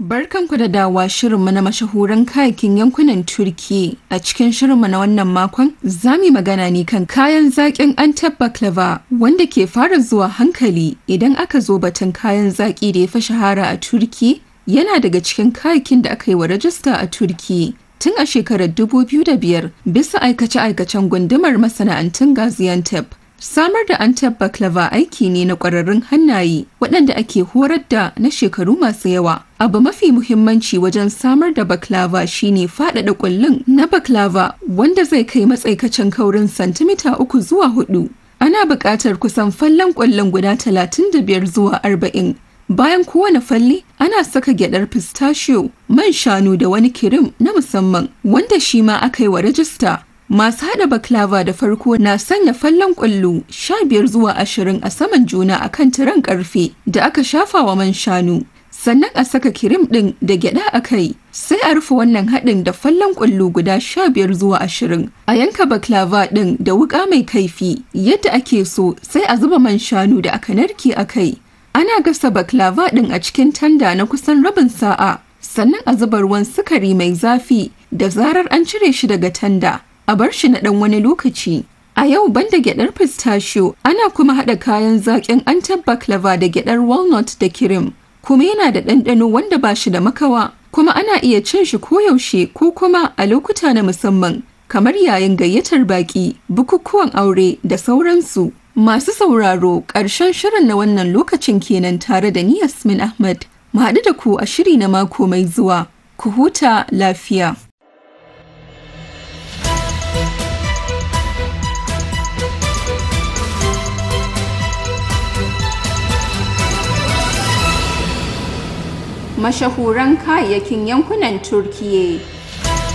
Barkanku da dawa shirinmu na mashahuran kayakin yankunan Turki. A cikin shirinmu na wannan makon, za mu magana ne kan kayan zaƙin Antep baklava wanda ke fara zuwa hankali idan aka zo batun kayan zaƙi da ya fi shahara a Turki. Yana daga cikin kayakin da aka yi wa rajista a Turki. Tun a shekarar 2005 bisa aikace-aikacen gundumar masana'antun Gaziantep. Samar da Antep baklava aiki ne na ƙwararrun hannaye waɗanda ake horar da na shekaru masu yawa. Abu mafi muhimmanci wajen samar da baklava shine faɗaɗa ƙullun na baklava wanda zai kai matsaikacin kaurin santimita uku zuwa hudu. Ana buƙatar kusan fallon ƙullun guda talatin da biyar zuwa arba'in. Bayan kowane falle, ana saka gyadar pistachio, man shanu da wani kirim na musamman wanda shi ma aka yi wa rajista. Masu haɗa baklava da farko na sanya fallon ƙwallo sha biyar zuwa ashirin a saman juna a kan tiran ƙarfe da aka shafa wa man shanu. Sannan a saka kirim ɗin da gyaɗa a kai, sai a rufe wannan haɗin da fallon ƙwallo guda sha biyar zuwa ashirin. A yanka baklava ɗin da wuƙa mai kaifi yadda ake so sai a zuba man shanu da aka narke a kai. Ana gasa baklava ɗin a cikin tanda na kusan rabin sa'a, sannan a zuba ruwan sukari mai zafi da zarar an cire shi daga tanda. a bar shi na ɗan wani lokaci. A yau banda gyaɗar pistachio ana kuma haɗa kayan zaƙin antab baklava da gyaɗar walnut da kirim. Kuma yana da ɗanɗano wanda ba shi da makawa, kuma ana iya cin shi koyaushe ko kuma a lokuta na musamman, kamar yayin gayyatar baƙi, bukukuwan aure da sauransu. Masu sauraro ƙarshen shirin na wannan lokacin kenan tare da ni Yasmin Ahmad. Mu haɗu da ku a shiri na mako mai zuwa. Ku huta lafiya. mashahuran kayayyakin yankunan Turkiyya.